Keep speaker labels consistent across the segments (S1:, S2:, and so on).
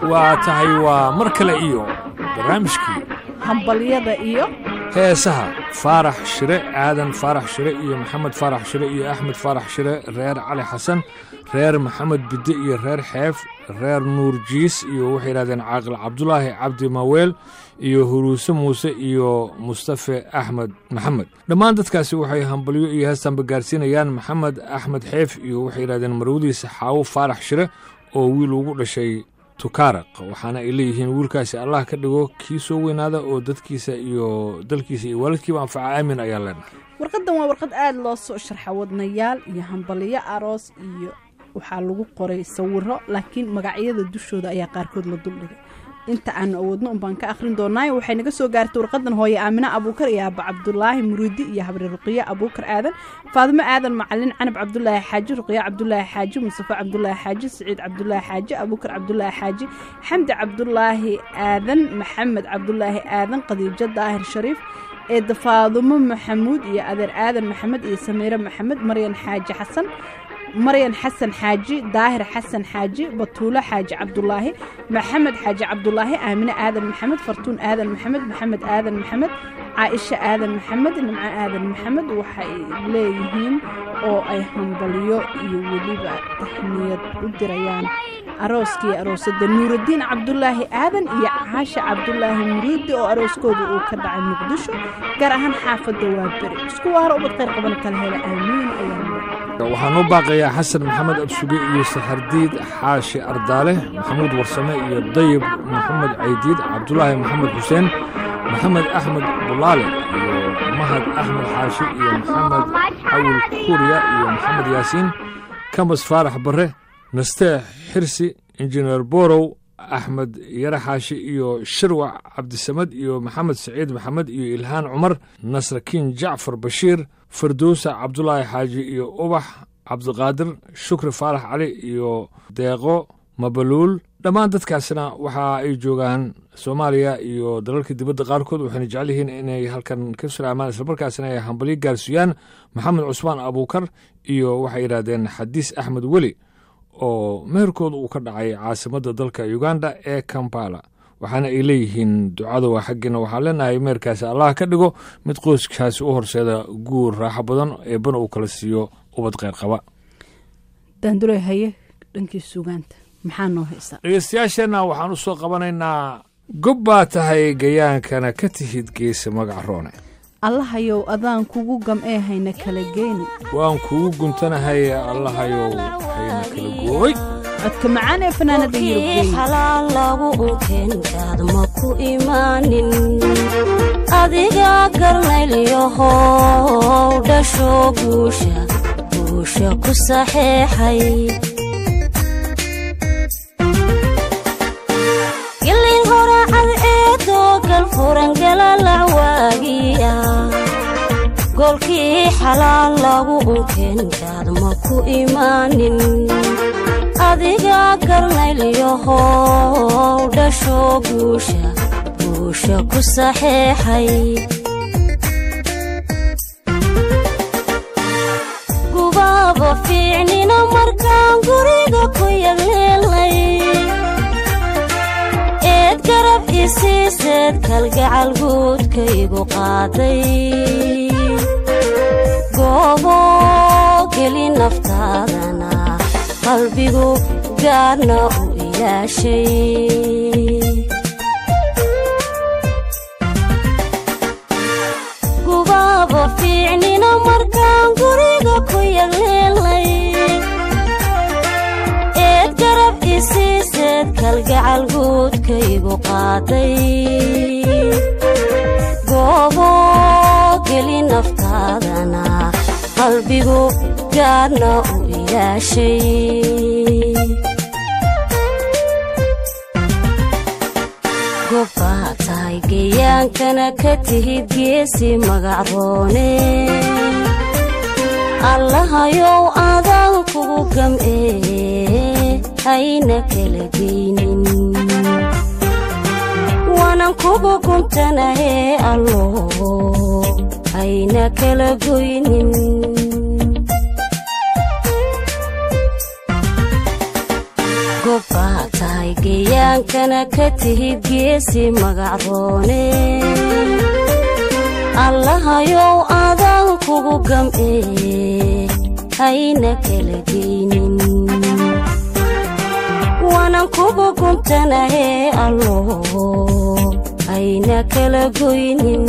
S1: waa tahay waa mar kale iyo barnaamijkii
S2: hambalyada iyo
S1: heesaha faarax shire aadan faarax shire iyo maxamed faarax shire iyo axmed faarax shire reer cali xasan reer maxamed bidde iyo reer xeef reer nuur jiis iyo waxay yidhahdeen caaqil cabdulaahi cabdi maweel iyo huruuse muuse iyo mustafe axmed maxamed dhammaan dadkaasi waxay hambalyo iyo heestanba gaarsiinayaan maxamed axmed xeef iyo waxay yidhahdeen marwadiisa xaawo faarax shire oo wiil ugu dhashay tukaaraq waxaana ay leeyihiin wiilkaasi allah ka dhigo kii soo weynaada oo dadkiisa iyo dalkiisa iyo waalidkiiba anfaca aamin ayaa leenahay
S2: warqaddan waa warqad aada loo soo sharxa wadnayaal iyo hambalyo aroos iyo waxaa lagu qoray sawiro laakiin magacyada dushooda ayaa qaarkood la duldhigay inta aanu awoodno unbaan ka akhrin doonaayo waxay naga soo gaartay warqadan hooye aamine abuukar iyo aaba cabdulaahi muriidi iyo habri ruqiye abuukar aadan faadimo aadan macalin canab cabdulaahi xaaji ruqiye cabdulaahi xaaji mustafa cabdulaahi xaaji siciid cabdulaahi xaaji abuukar cabdulaahi xaaji xamdi cabdulaahi aadan maxamed cabdulaahi aadan qadiijo daahir shariif eedda faadumo maxamuud iyo adeer aadan maxamed iyo samiire maxamed maryan xaaji xasan maryan xasan xaaji daahir xasan xaaji batuulo xaaji cabdulaahi maxamed xaaji cabdulaahi aamine aadan maxamed fartuun aadan maxamed maxamed aadan maxamed caaisha aadan maxamed nimco aadan maxamed waxay leeyihiin oo ay hambalyo iyo weliba tahniyad u dirayaan arooskii aroosada nuuraddiin cabdulaahi aadan iyo caasha cabdulaahi muriidi oo arooskooda uu ka dhacay muqdisho gaar ahaan xaafadda waa beri isku waaro ubad qayr qaban kala hela aamiin ayaa
S1: waxaan u baaqayaa xasan maxamed absuge iyo saxardiid xaashi ardaale maxamuud warsame iyo dayib maxamed caydiid cabdulaahi maxamed xuseen maxamed axmed bulaale iyo mahad axmed xaashi iyo maxamed cawil kuuriya iyo maxamed yaasiin kamas faarax barre nasteex xirsi injineer borow axmed yare xaashi iyo shirwac cabdisamed iyo maxamed saciid maxamed iyo ilhaan cumar nasrakiin jacfar bashiir fardowsa cabdulaahi xaaji iyo ubax cabdiqaadir shukri faarax cali iyo deeqo mabaluul dhammaan dadkaasina waxa ay joogaan soomaaliya iyo dalalka dibadda qaarkood waxayna jecel yihiin inay halkan ka salaamaan islamarkaasina ay hambalyo gaarsiiyaan maxamed cusmaan abuukar iyo waxay yidhahdeen xadiis axmed weli oo meherkooda uu ka dhacay caasimadda dalka uganda ee kampala waxaana ay leeyihiin ducada waa xaggiina waxaan leenahay meherkaasi allah ka dhigo mid qoyskaasi u horseeda guur raaxo badan eebbana uu kala siiyo ubad kheyr qaba
S2: daandure haye dhankii sugaanta maxaa noo haysaa
S1: dhegeystayaasheenna waxaan u soo qabanaynaa gob baa tahay gayaankana ka tihid geesa magac roone
S2: allahayow adaan kugu gam'ee hayna kala geyni
S1: waan kugu guntanahay allahayow hayna kala gooy
S2: codka macaan ee fanaanada yurubgeyn
S3: xalaal lagu unkeenkaad ma ku imaanin adiga garnaylyahow dhasho guusha guusha ku saxeexay gilin horacad eedoo galfuran galalac waagiya goolkii xalaal lagu unkeenkaad ma ku imaanin adiga garnaylyahow dhasho guusha guusha ku saxeexay gubaaba fiicnina markaan guriga ku yagleelnay eed garab isiiseed kalgacal guudkaygu qaaday goobo geli naftaadana qalbigu gaarna u ilaashay gubaaba fiicnina markaan guriga ku yagleelnay eed garab isiiseed kalgacal guudkaygu qaaday goobo geli naftaadana qalbigu gaarna u ilaashay gobbaa tahay gayaankana ka tihid geesi magac roone allahayow adaan kugu gam'ee hayna kala geynin waanan kugu guntanahee allo hayna kala goynin gobbaa tahay gayaan geyaankana ka tihid geesi magacroone allahayow adaan kugu gam'ee hayna kala geynin waanan kugu guntanahee allo hayna kala goynin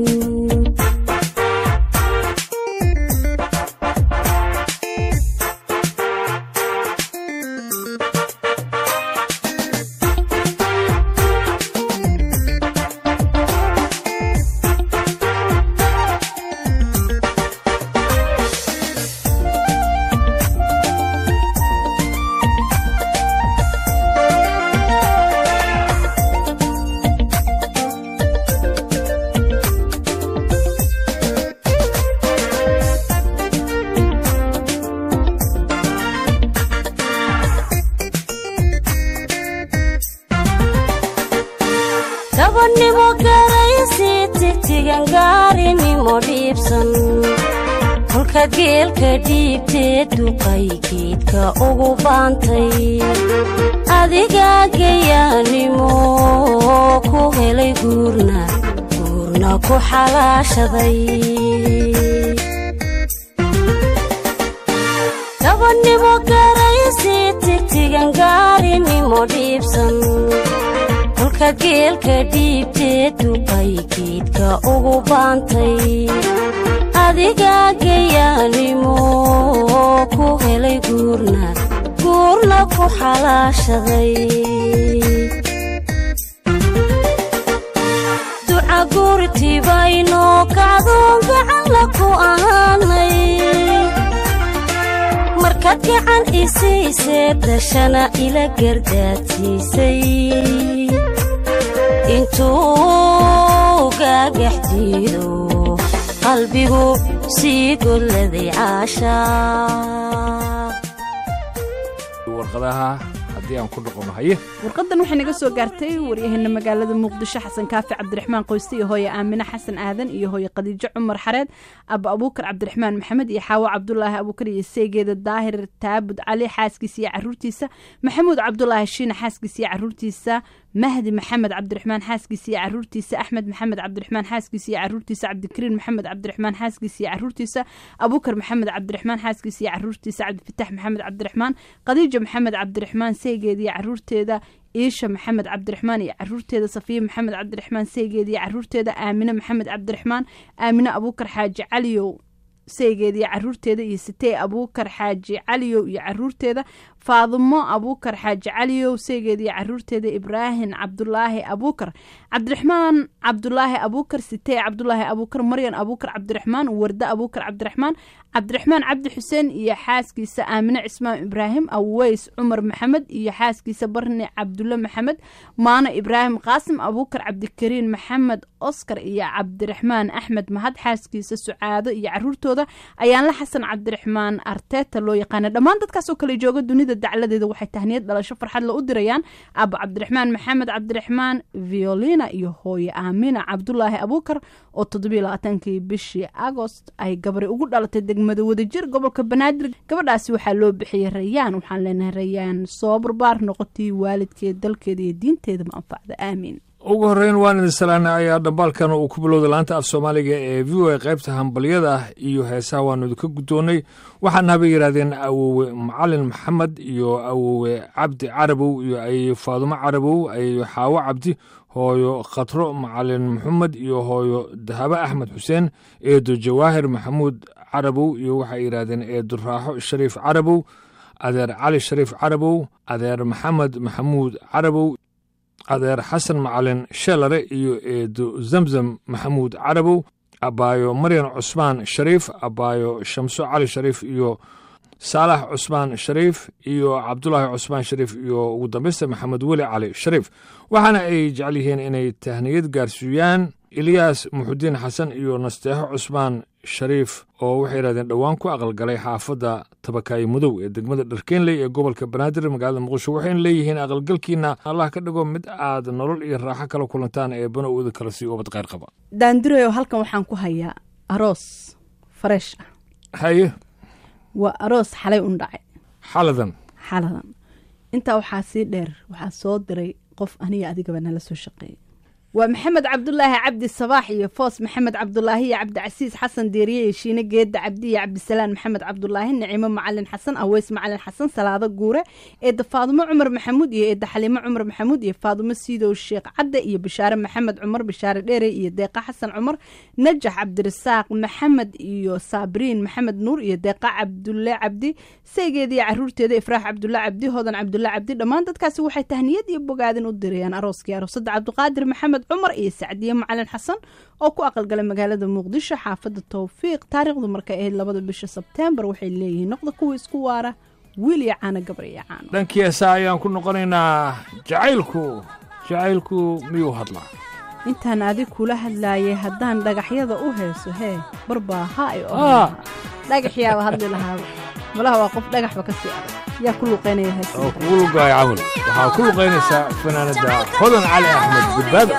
S3: gabadhnimo garaysi tigtigan gaarinimo dhiibsan kolka geelka dhiibtee duqay geedka ugu baantay adigaa geyaanimo ku helay guurna guurna ku xalaashaday gabadhnimo garaysi tigtigan gaarinimo dhiibsan kolka geelka dhiibtee duqay geedka ugu baantay adigaa geyaanimo ku helay guurna guurna ku xalaashaday duca guurtibaynoo kacdoon gacanla ku ahaanay markaad gacan isiisee dashana ila gardaadsiisay intuu gaagax jiido qalbigu sii golladay caashaa
S1: warqadaha haddii aan ku dhaqmo haye
S2: warqadan waxay naga soo gaartay waryaheena magaalada muqdisho xasan kaafi cabdiraxmaan qoyste iyo hooye aamine xasan aadan iyo hooye khadiijo cumar xareed aba abuukar cabdiraxmaan maxamed iyo xaawo cabdulaahi abuukar iyo seegeeda daahir taabud cali xaaskiisa iyo caruurtiisa maxamuud cabdulaahi shiina xaaskiisa iyo caruurtiisa mahdi maxamed cabdiraxmaan xaaskiisa iyo caruurtiisa axmed maxamed cabdiraxmaan xaaskiisa iyo caruurtiisa cabdikariin maxamed cabdiraxmaan xaaskiisa iyo caruurtiisa abuukar maxamed cabdiraxmaan xaaskiisa iyo caruurtiisa cabdifatax maxamed cabdiraxmaan khadiija maxamed cabdiraxmaan seegeeda iyo caruurteeda iisha maxamed cabdiraxmaan iyo caruurteeda safiya maxamed cabdiraxmaan seegeeda iyo caruurteeda aamine maxamed cabdiraxmaan aamine abuukar xaaji caliyow seegeeda iyo caruurteeda iyo sitee abuukar xaaji caliyow iyo caruurteeda faadimo abuukar xaaji caliyow seegeeda iyo caruurteeda ibraahim cabdulaahi abuukar cabdiraxmaan cabdulaahi abuukar sitee cabdulaahi abuukar maryan abuukar cabdiraxmaan warde abuukar cabdiraxmaan cabdiraxmaan cabdi xuseen iyo xaaskiisa aamine cismaan ibraahim aweys cumar maxamed iyo xaaskiisa barni cabdulle maxamed maano ibraahim qaasim abuukar cabdikariin maxamed oskar iyo cabdiraxmaan axmed mahad xaaskiisa sucaado iyo caruurtooda ayaanla xasan cabdiraxmaan arteta loo yaqaana dhammaan dadkaasoo kale jooga dunida dacladeeda waxay tahniyad dhalasho farxad la u dirayaan abo cabdiraxmaan maxamed cabdiraxmaan violina iyo hooye aamina cabdulaahi abuukar oo toddobiyolabaatankii bishii agost ay gabari ugu dhalatay degmada wadajir gobolka banaadir gabadhaasi waxaa loo bixiyey rayaan waxaan leenahay rayaan soo barbaar noqotay waalidkeed dalkeeda iyo diinteeda ma anfacda aamiin
S1: ugu horreyn waan idin salaana ayaa dhambaalkan uu ku bilowday laanta af soomaaliga ee v o a qaybta hambalyada ah iyo heesaha waanu idinka guddoonnay waxaana habay yidhahdeen awowe macalin maxamed iyo awowe cabdi carabow iyo ay faadumo carabow ay xaawo cabdi hooyo khatro macalin maxamed iyo hooyo dahabo axmed xuseen eedo jawaahir maxamuud carabow iyo waxay yidhahdeen eedo raaxo shariif carabow adeer cali shariif carabow adeer maxamed maxamuud carabow adeer xasan macalin sheelare iyo eedo zamzam maxamuud carabow abaayo maryan cusmaan shariif abaayo shamso cali shariif iyo saalax cusmaan shariif iyo cabdulaahi cusmaan shariif iyo ugu dambeysta maxamed weli cali shariif waxaana ay jecel yihiin inay tahniyad gaarsiiyaan ilyaas muxudiin xasan iyo nasteexo cusmaan shariif oo waxay yidhahdeen dhowaan ku aqalgalay xaafadda tabakaayo madow ee degmada dharkeenley ee gobolka banaadir magaalada muqdisho waxayna leeyihiin aqalgalkiina allah ka dhigo mid aad nolol iyo raaxo kala kulantaan ee banowda kala sii ubad qayr qaba
S2: daandureyo halkan waxaan ku hayaa aroos fareesh ah
S1: haye
S2: waa aroos xalay un dhacay
S1: xaladan
S2: xaladan intaa waxaa sii dheer waxaa soo diray qof aniga adigaba nala soo shaqeeyay waa maxamed cabdulaahi cabdi sabaax iyo foos maxamed cabdulaahi iyo cabdicasiis xasan deeriye iyo shiine geedda cabdi iyo cabdisalaan maxamed cabdulaahi nicimo macalin xasan aweys macalin xasan salaado guure eedda faadumo cumar maxamuud iyo eedda xaliimo cumar maxamuud iyo faadumo siidow sheekh cadde iyo bishaare maxamed cumar bishaare dheere iyo deeqa xasan cumar najax cabdirasaaq maxamed iyo saabriin maxamed nuur iyo deeqa cabdulle cabdi saygeeda iyo caruurteeda ifraax cabdulle cabdi hodan cabdulle cabdi dhammaan dadkaasi waxay tahniyad iyo bogaadin u dirayaan arooskii aroosadda cabdiqaadir maxamed cumar iyo sacdiye macalin xasan oo ku aqalgalay magaalada muqdisho xaafadda towfiiq taariikhdu markay ahayd labada bisha sebteembar waxay leeyihiin noqda kuwa isku waara wiil iyo caano gabar iyo caano
S1: dhankii heesaa ayaan ku noqonaynaa jacaylku jacaylku miyuu hadlaa
S2: intaan adig kula hadlaayay haddaan dhagaxyada u heeso hee barbaa ha ay
S1: Ah.
S2: oo dhagaxyaaba hadli lahaaba malaha waa qof dhagaxba ka sii adag yaa ku luqeynaya
S1: oo
S2: heesa
S1: kugu lugaaya camal waxaa ku luqaynaysaa fanaanadda hodan cali axmed badbaado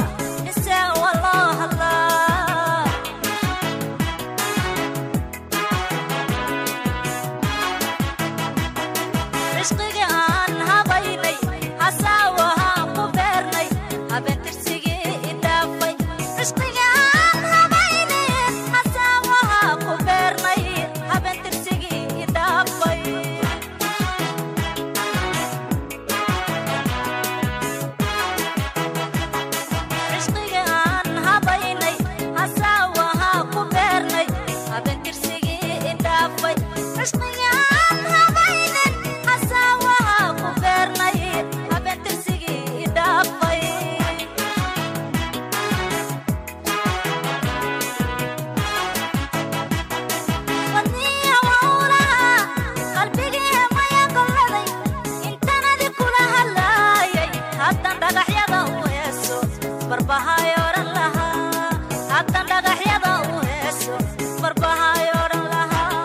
S4: cishqiga aan habaynay hasaawahaan ku beernay habeentirsigii idhaafay cishqiga aan habaynay hasaawahaa ku beernay habeentirsigii idhaafay cishqiga aan habaynay hasaawahaa ku beernay habeentirsigii idhaafay cishqiga aan habaynay hasaawahaa ku beernay habeentirsigii idhaafay wadniya wawlaha qalbigii maya golladay intanadi kula hadlaayay haddan dhagaxyada u heeso barbahay odhan lahaa haddan dhagaxyada u heeso barbahay odhan lahaa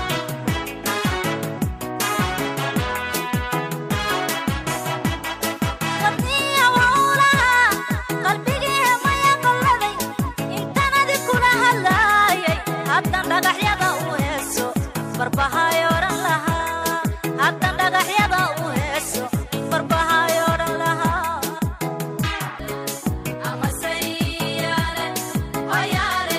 S4: wadniya wawlaha qalbigii maya golladay intanadi kula hadlaayay haddan dhagaxyada u heeso barbahay odhan lahaa haddan dhagaxyada u heeso barbahay odhan lahaa amaseyaale oyaale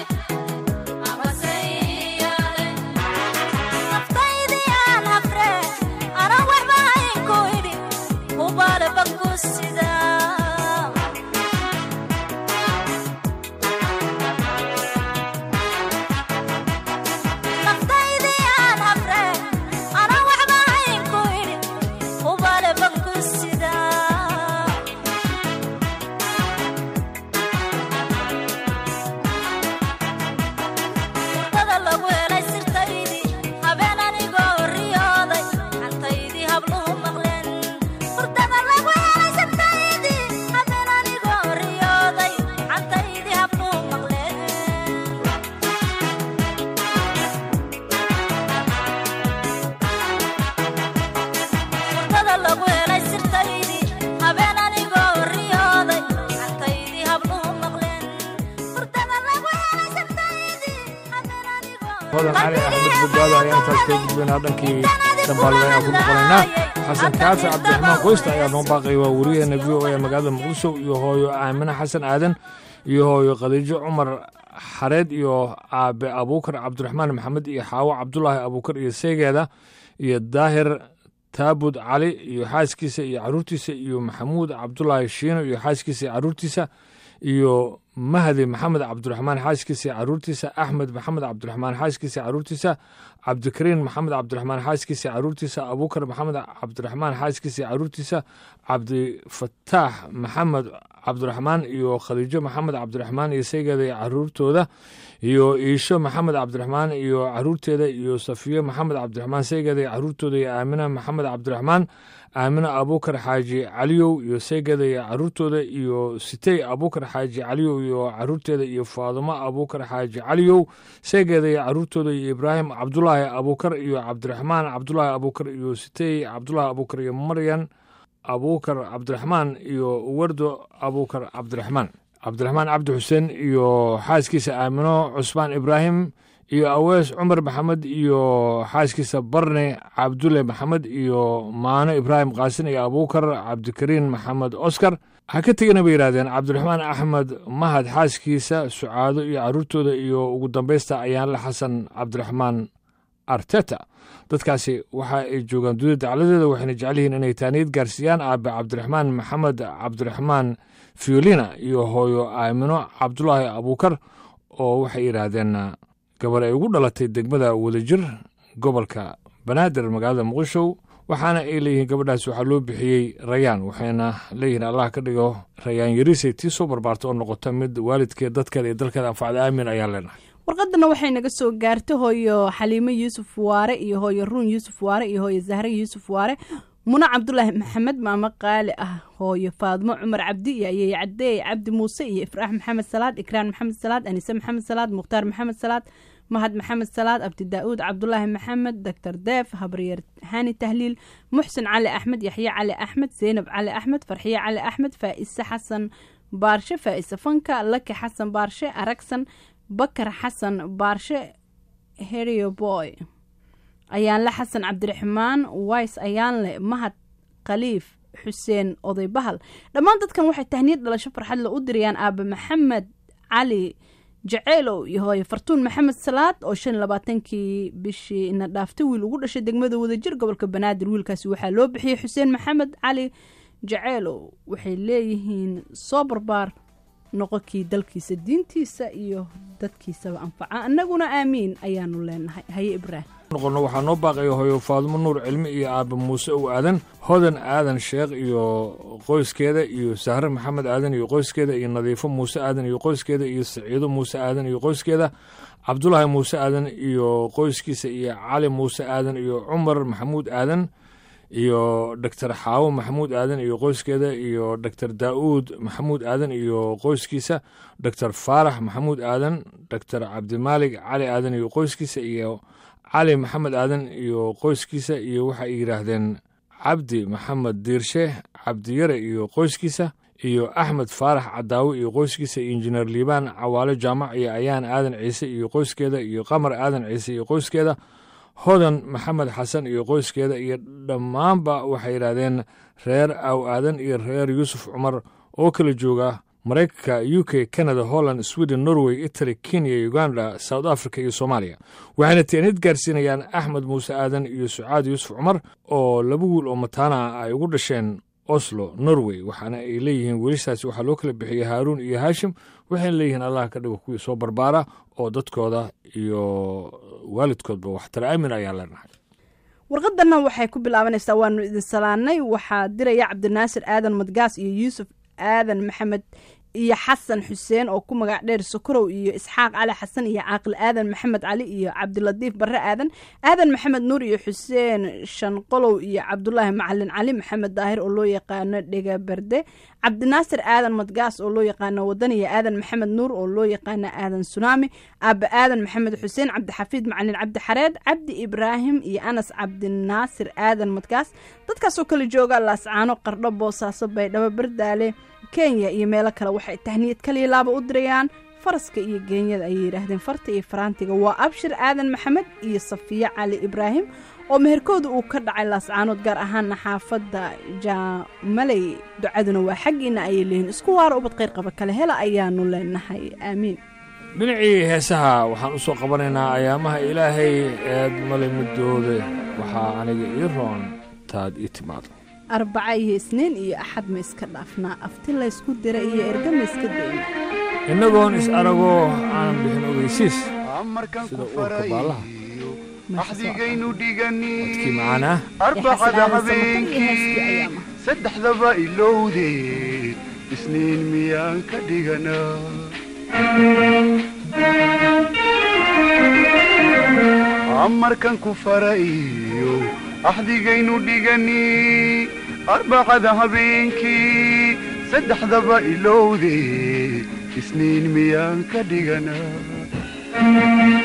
S4: amaseyaale naftaydii aan hafre ana waxba hayn ku idhi hubaale baku sidaa naftaydii aan hafre ana waxba hayn ku idhi hubaale baku sidaa hurdada lagu helay sirtaydii habeen anigoo riyooday cantaydii habluhu maqleen hurdada lagu helay sirtaydii habeen anigoo riyooday cantaydii habluhu maqleen hurdada lagu helay sirtaydii habeen anigoo riyooday cantaydii habluhu maqleen hurdada lagu helay sirtaydii habeen anigoo
S1: hodan cali axmed badbaado ayaa intaas kaga gudbaynaa dhankii dambaalada ayaan ku noqonaynaa xasan kaafi cabdiraxmaan qoysta ayaa noo baaqaya waa wariyaheena v o a magaalada muqdisho iyo hooyo aamine xasan aadan iyo hooyo khadiijo cumar xareed iyo aabe abuukar cabdiraxmaan maxamed iyo xaawo cabdulaahi abuukar iyo seegeeda iyo daahir taabud cali iyo xaaskiisa iyo caruurtiisa iyo maxamuud cabdulaahi shiino iyo xaaskiisa iyo caruurtiisa iyo mahdi maxamed cabdiraxmaan xaaskiisa iyo caruurtiisa axmed maxamed cabdiraxmaan xaaskiisa iyo caruurtiisa cabdikariin maxamed cabdiraxmaan xaaskiisa iyo caruurtiisa abuukar maxamed cabdiraxmaan xaaskiisa iyo caruurtiisa cabdifataax maxamed cabdiraxmaan iyo khadiijo maxamed cabdiraxmaan iyo saygeeda iyo caruurtooda iyo iisho maxamed cabdiraxmaan iyo caruurteeda iyo safiyo maxamed cabdiraxmaan saygeeda iyo caruurtooda iyo aamina maxamed cabdiraxmaan aamina abuukar xaaji caliyow iyo saygeeda iyo caruurtooda iyo sitey abuukar xaaji caliyow iyo caruurteeda iyo faadumo abuukar xaaji caliyow saygeeda iyo caruurtooda iyo ibraahim cabdulaahi abuukar iyo cabdiraxmaan cabdulaahi abuukar iyo sitey cabdulaahi abuukar iyo maryan abuukar cabdiraxmaan iyo wardo abuukar cabdiraxmaan cabdiraxmaan cabdi xuseen iyo xaaskiisa aamino cusmaan ibraahim iyo awees cumar maxamed iyo xaaskiisa barne cabdulle maxamed iyo maano ibraahim qaasin iyo abuukar cabdikariin maxamed oskar ha ka tegana bay yidhahdeen cabdiraxmaan axmed mahad xaaskiisa sucaado iyo carruurtooda iyo ugu dambaysta ayaanle xasan cabdiraxmaan arteta dadkaasi waxa ay joogaan dunida dacladeeda waxayna jecel yihiin inay taaniyad gaarsiiyaan aabe cabdiraxmaan maxamed cabdiraxmaan fiolina iyo hooyo aamino cabdulaahi abuukar oo waxay yidhaahdeen gabar ay ugu dhalatay degmada wadajir gobolka banaadir magaalada muqdisho waxaana ay leeyihiin gabadhaas waxaa loo bixiyey rayaan waxayna leeyihiin allah ka dhigo rayaan yarisay tii soo barbaarta oo noqota mid waalidkeed dadkeeda iyo dalkeeda anfacda aamin ayaan leenahay
S2: warqadana waxay naga soo gaartay hooyo xaliimo yuusuf waare iyo hooyo ruun yuusuf waare iyo hooyo zahre yuusuf waare muna cabdulaahi maxamed maamo qaali ah hooyo faadmo cumar cabdi iyo ayey cadeey cabdi muuse iyo ifraax maxamed salaad ikraan maxamed salaad anise maxamed salaad mukhtaar maxamed salaad mahad maxamed salaad abdi daa'uud cabdulaahi maxamed doctor deef habaryeer hani tahliil muxsin cali axmed yaxye cali axmed zeynab cali axmed farxiye cali axmed faa'ise xasan baarshe faa'ise fanka laki xasan baarshe aragsan bakar xasan baarshe herio boy ayaanle xasan cabdiraxmaan wise ayaanle mahad khaliif xuseen oday bahal dhammaan dadkan waxay tahniyad dhalasho farxadle u dirayaan aabe maxamed cali jaceylow iyo hooye fartuun maxamed salaad oo shan iyo labaatankii bishii ina dhaaftay wiil ugu dhashay degmada wadajir gobolka banaadir wiilkaasi waxaa loo bixiyey xuseen maxamed cali jaceylow waxay leeyihiin soo barbaar noqonkii dalkiisa diintiisa iyo dadkiisaba anfaca annaguna aamiin ayaanu leenahay haye ibraahim
S1: noqono waxaa noo baaqaya hooyo faadumo nuur cilmi iyo aabe muuse ow aadan hodan aadan sheekh iyo qoyskeeda iyo sahre maxamed aadan iyo qoyskeeda iyo nadiifo muuse aadan iyo qoyskeeda iyo saciido muuse aadan iyo qoyskeeda cabdulaahi muuse aadan iyo qoyskiisa iyo cali muuse aadan iyo cumar maxamuud aadan iyo doctor xaawo maxamuud aadan iyo qoyskeeda iyo doctor daa'uud maxamuud aadan iyo qoyskiisa doctor faarax maxamuud aadan doctor cabdimaalig cali aadan iyo qoyskiisa iyo cali maxamed aadan iyo qoyskiisa iyo waxay yidhaahdeen cabdi maxamed diirshe cabdiyare iyo qoyskiisa iyo axmed faarax cadaawe iyo qoyskiisa iyo injineer liibaan cawaale jaamac iyo ayaan aadan ciise iyo qoyskeeda iyo qamar aadan ciise iyo qoyskeeda hodan maxamed xasan iyo qoyskeeda iyo dhammaanba waxay yidhaahdeen reer aw aadan iyo reer yuusuf cumar oo kala jooga maraykanka u k canada holland sweden norway italy kenya uganda south africa iyo soomaaliya waxayna teenid gaarsiinayaan axmed muuse aadan iyo sucaad yuusuf cumar oo laba wiil oo mataana ah ay ugu dhasheen oslo norway waxaana ay leeyihiin wiilashaasi waxaa loo kala bixiyey haaruun iyo haashim waxayna leeyihiin allah ka dhigo kuwii soo barbaara oo dadkooda iyo waalidkoodba waxtara aamin ayaa leenahay
S2: warqadana waxay ku bilaabanaysaa waanu idin salaanay waxaa diraya cabdinaasir aadan madgaas iyo yuusuf aadan maxamed iyo xasan xuseen oo ku magac dheer sokorow iyo isxaaq cali xasan iyo caaqil aadan maxamed cali iyo cabdilatiif barre aadan aadan maxamed nuur iyo xuseen shanqolow iyo cabdulaahi macalin cali maxamed daahir oo loo yaqaano dhega berde cabdinaasir aadan madgaas oo loo yaqaano wadan iyo aadan maxamed nuur oo loo yaqaano aadan sunaami aaba aadan maxamed xuseen cabdixafiid macalin cabdi xareed cabdi ibraahim iyo anas cabdinaasir aadan madgaas dadkaasoo kala jooga laascaano qardho boosaaso baydhabo bardaale kenya iyo meelo kale waxay tahniyad kaliya laaba u dirayaan faraska iyo geenyada ayay yidhaahdeen farta iyo faraantiga waa abshir aadan maxamed iyo safiye cali ibraahim oo meherkooda uu ka dhacay laascaanood gaar ahaana xaafadda jaamaley ducaduna waa xaggiina ayay leeyihin isku waara ubad qayr qaba kale hela ayaanu leenahay aamiin
S1: dhinacii heesaha waxaan u soo qabanaynaa ayaamaha ilaahay eed male midooda waxaa aniga ii roon taad ii timaado
S2: arbaca iyo isniin iyo axad ma iska dhaafnaa afti laysku dira iyo erga ma iska dayna
S1: innagoon is aragoo aanan bixin ogeysiis sida uurka baallaha
S5: axdigaynu dhigani
S1: dadkii macaana
S5: arbacada
S2: Yaa xasan Aadan Samatar iyo heeskii
S5: habeenkii
S2: ayaama.
S5: saddexdaba ilowdee isniin miyaan ka dhiganaa amarkan ku farayo axdigaynu dhigani arbacada habeenkii saddexdaba ilowdee isniin miyaan ka dhiganaa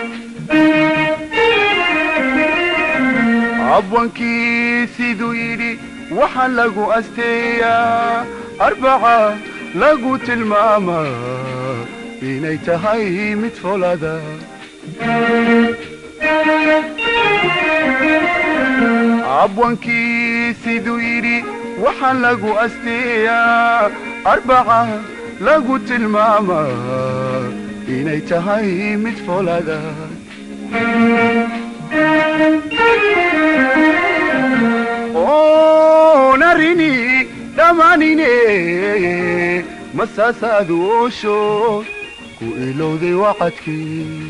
S5: abwankii siduu yidhi waxaa lagu asteeyaa arbaca lagu tilmaamaa inay tahay mid folada abwankii siduu yidhi waxaa lagu asteeyaa arbaca lagu tilmaamaa inay tahay mid folada oonarini dhammaanine masaasaadu oosho ku ilowday wacadkii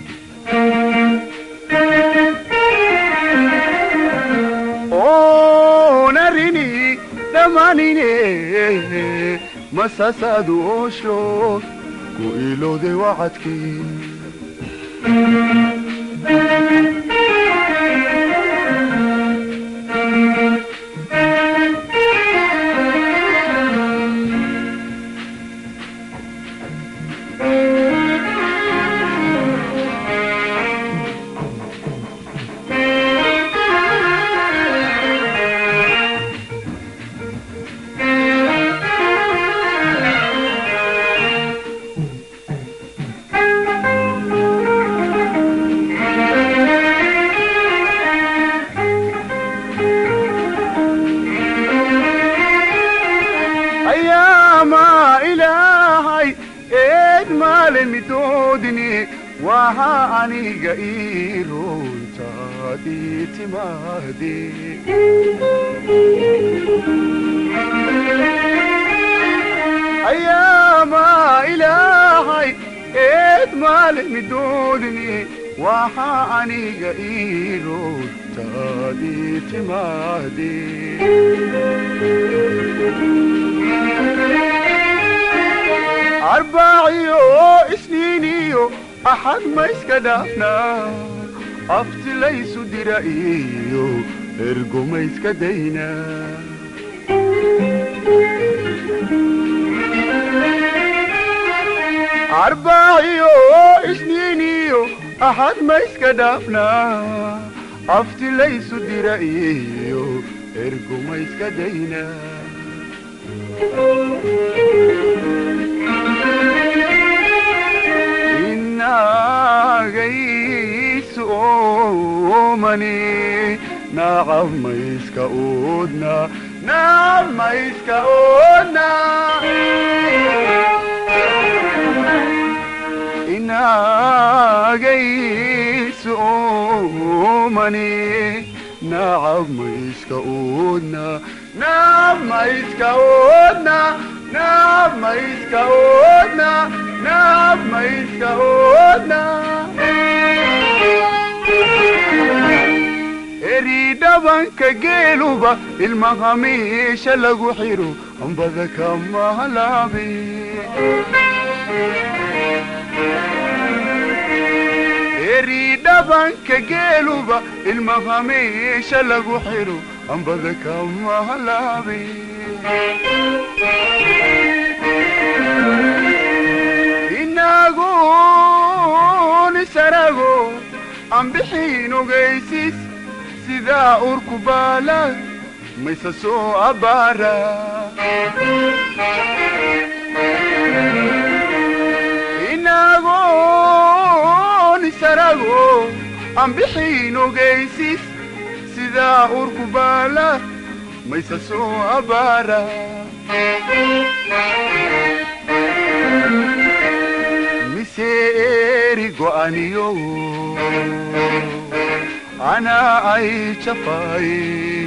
S5: oonarini dhammaanine masaasaadu oosho ku ilowday wacadkii ayaamaa ilaahay eed maale midoodini waxa aniga ii runtaadii timaade ayaamaa ilaahay eed maale midoodini waxa aniga ii runtaadii timaade arbaaciyo isniiniyo axad ma iska dhaafnaa aftilaysu dira iyo ergo ma iska daynaa arbaaciyo isniiniyo axad ma iska dhaafnaa aftilaysu dira iyo ergo ma iska daynaa inagaysu oomani nacab mayska oodna nacab mayska oodna inagaysu oomani nacab mayska oodna nacab mayska oodna nacab mayska oodna nacab mayska oodna eri dhabanka geeluba ilmaha meesha lagu xiro ambada kama halaabe eri dhabanka geeluba ilmaha meesha lagu xiro ambada kama halaabe inagun isarago aan bixin ogaysis sidaa urku baala mayse soo abbaara inagun isarago aan bixin ogaysis sidaa urku baala mayse soo abbaara mise eri go'aniyo anaa ay jafaaye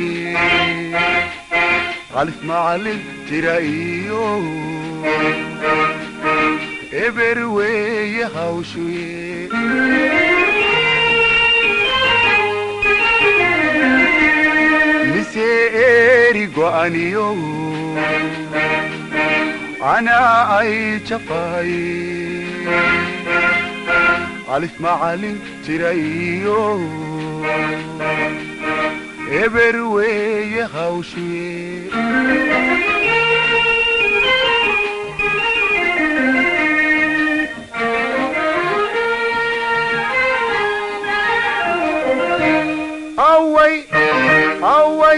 S5: qalif macalin jira iyo eber weeye hawshuye mise eri go'aniyo anaa ay jafaaye alif macalin jira iyo eber weeye hawshuye away away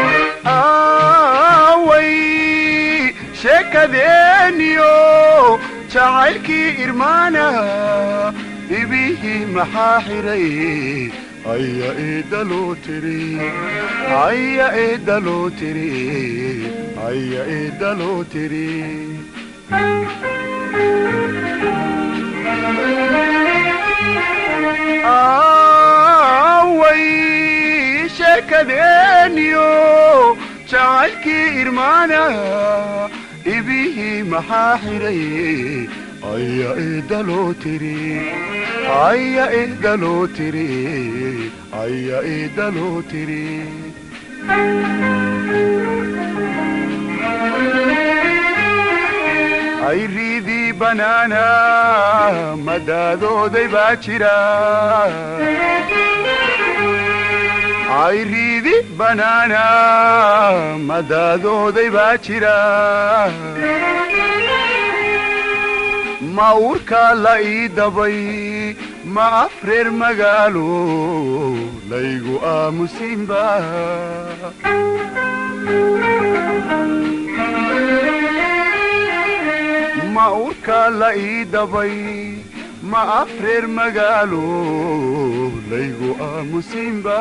S5: away sheekadeeniyo jacaylkii irmaana ibihii maxaa xiray aya eedaloo tiri aya eedaloo tiri aya eedaloo tiri away sheekadeeniyo jacaylkii irmaana ibihii maxaa xidhay aya eedaloo tiri aya eedaloo tiri aya eedaloo tiri ayriidii banaana madaadooday baa jira ayriidi banaana madaadooday baa jira ma urkaa la ii dabay ma afreer magaalo laygu aamusinba ma urkaa la ii dabay ma afreer magaalo laygu aamusinba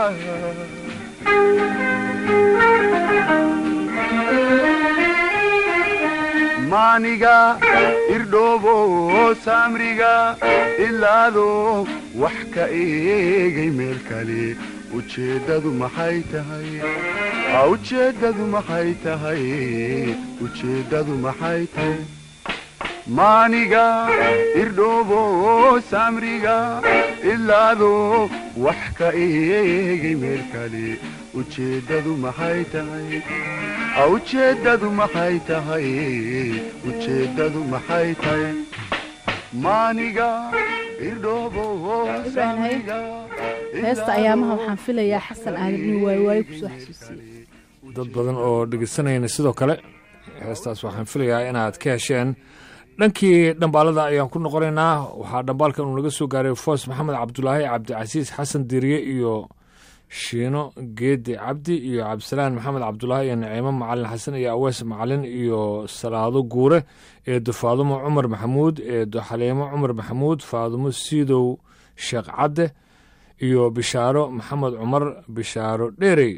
S5: maaniga irdhoobo saamriga ilaado wax ka eegay meel kale ujeeddadu maxay tahay ujeeddadu maxay tahay ujeeddadu maxay tahay maaniga irdhoobo saamriga ilaado wax ka eegay meel kale ujeeddadu maxay tahay ujeeddadu maxay tahay ujeeddadu maxay tahay maaniga irdhoobo
S2: Ibrahim, haye.
S5: saamriga
S2: heesta ayaamaha waxaan filayaa xasan aadan inuu waayowaayo kusoo xasuusiyey
S1: dad badan oo dhegeysanayna sidoo kale heestaas waxaan filayaa inaad ka hesheen dhankii dhambaalada ayaan ku noqonaynaa waxaa dhambaalkan uu naga soo gaaray foos maxamed cabdulaahi cabdicasiis xasan diriye iyo shiino geedi cabdi iyo cabdisalaan maxamed cabdulaahi iyo naciimo macalin xasan iyo awees macalin iyo salaado guure eedo faadumo cumar maxamuud eedo xaliimo cumar maxamuud faadumo siidow sheekh cadde iyo bishaaro maxamed cumar bishaaro dheerey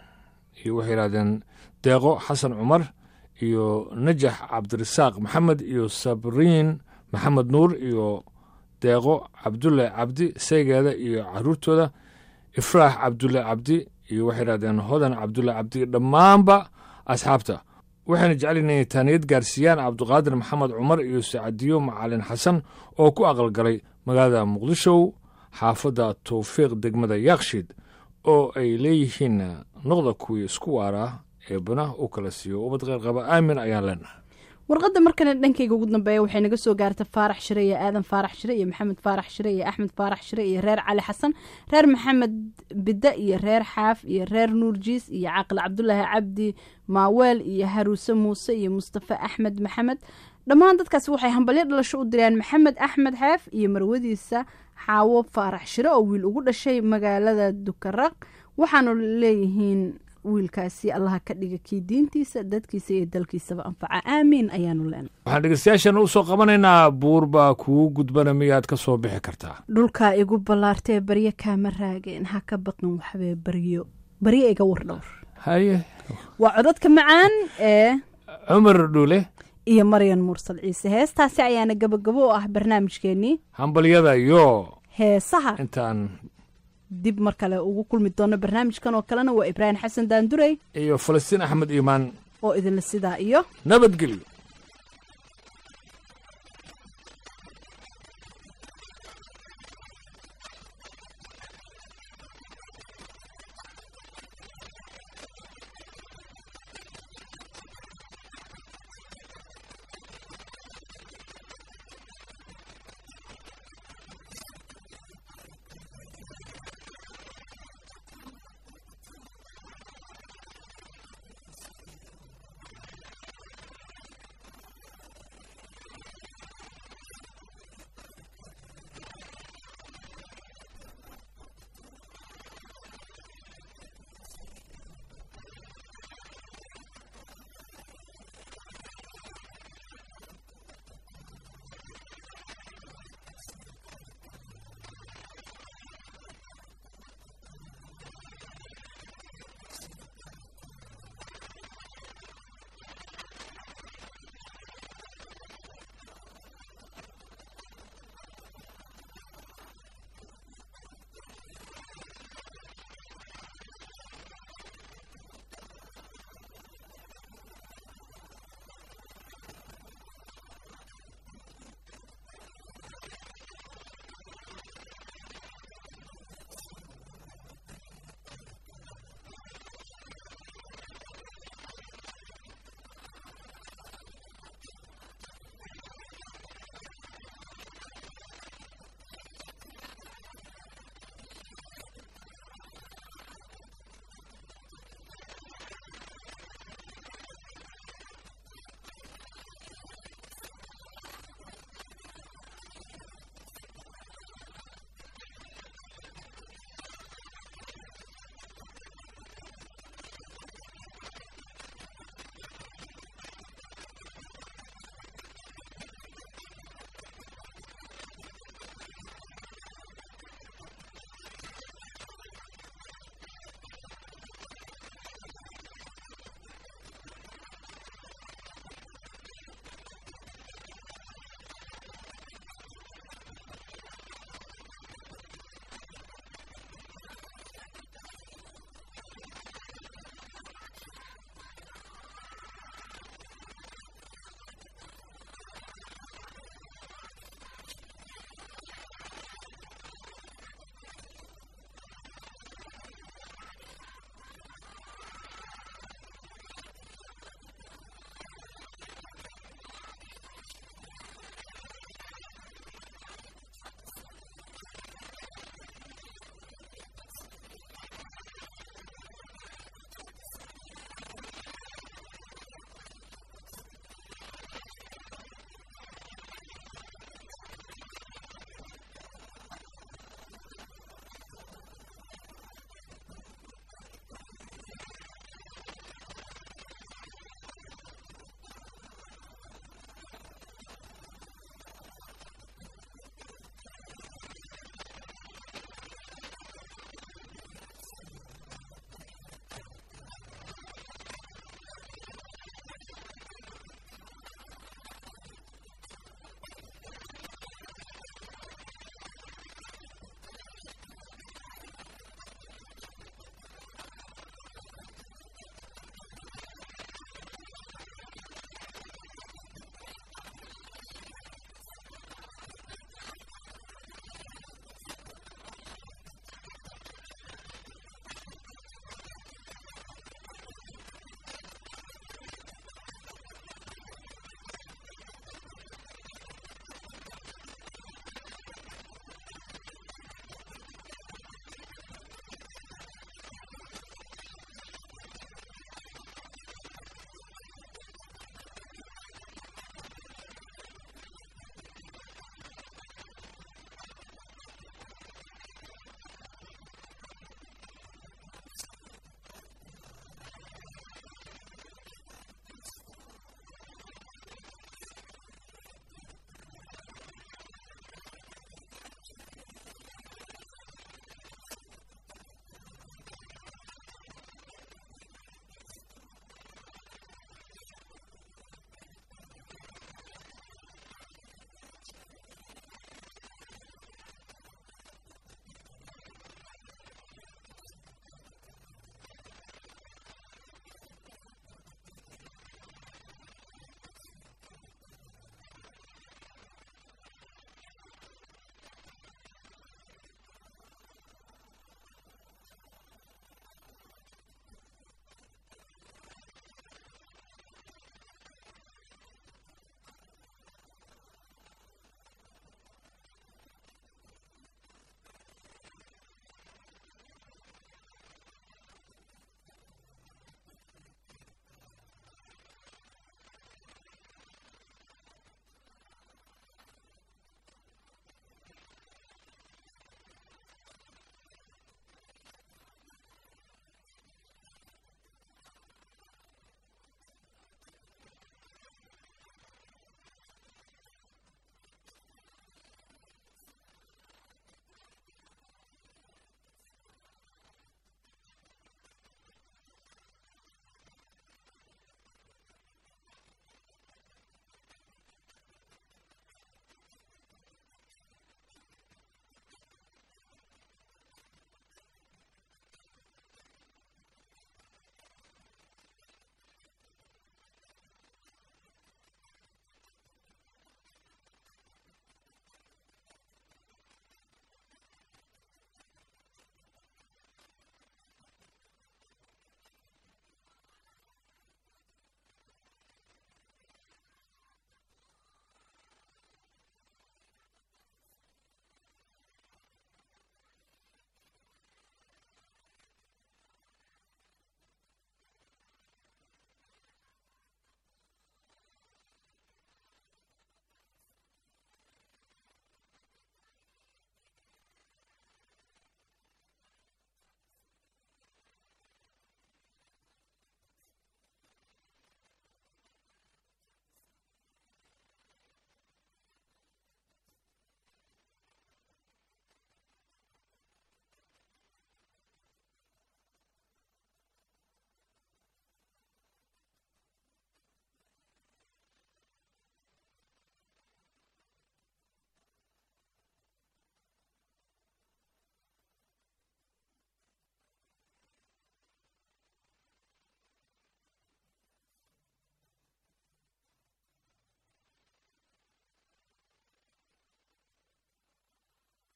S1: iyo waxay yidhahdeen deeqo xasan cumar iyo najax cabdirasaaq maxamed iyo sabriin maxamed nuur iyo deeqo cabdulle cabdi saygeeda iyo caruurtooda ifraax cabdulle cabdi iyo waxay yidhahdeen hodan cabdulle cabdi dhammaanba asxaabta waxayna jecel inay taaniyad gaarsiiyaan cabduqaadir maxamed cumar iyo sacadiyo macalin xasan oo ku aqalgalay magaalada muqdisho xaafadda towfiiq degmada yaakshiid oo ay leeyihiin noqda kuwii isku waaraa eebana u kala siiyo ubad qeyr qaba aamin ayaan leenahay
S2: warqadda markana dhankayga ugu dambeeya waxay naga soo gaarta faarax shire iyo aadan faarax shire iyo maxamed faarax shire iyo axmed faarax shire iyo reer cali xasan reer maxamed bidde iyo reer xaaf iyo reer nuur jiis iyo caaqil cabdulaahi cabdi maaweel iyo haruuse muuse iyo mustafa axmed maxamed dhammaan dadkaasi waxay hambalyo dhalasho u direen maxamed axmed xeef iyo marwadiisa xaawo faarax shire oo wiil ugu dhashay magaalada dukaraq waxaanu leeyihiin wiilkaasi allaha ka dhiga kii diintiisa dadkiisa iyo dalkiisaba anfaca aamiin ayaanu leenahay
S1: waxaan dhegeystayaashana u soo qabanaynaa buur baa kugu gudbana miyaad ka soo bixi kartaa
S2: dhulkaa igu ballaartee baryo kaama raageen ha ka baqin waxbee baryo baryo iga war dhowr
S1: haye
S2: waa codadka macaan ee
S1: cumar dhuule
S2: iyo maryan mursal ciise heestaasi ayaana gabagabo oo ah barnaamijkeennii
S1: hambalyada iyo
S2: heesaha
S1: intaan
S2: dib mar kale ugu kulmi doono barnaamijkan oo kalena waa ibraahim xasan daandurey
S1: iyo falastiin axmed iimaan
S2: oo idinla sidaa iyo
S1: nabadgelyo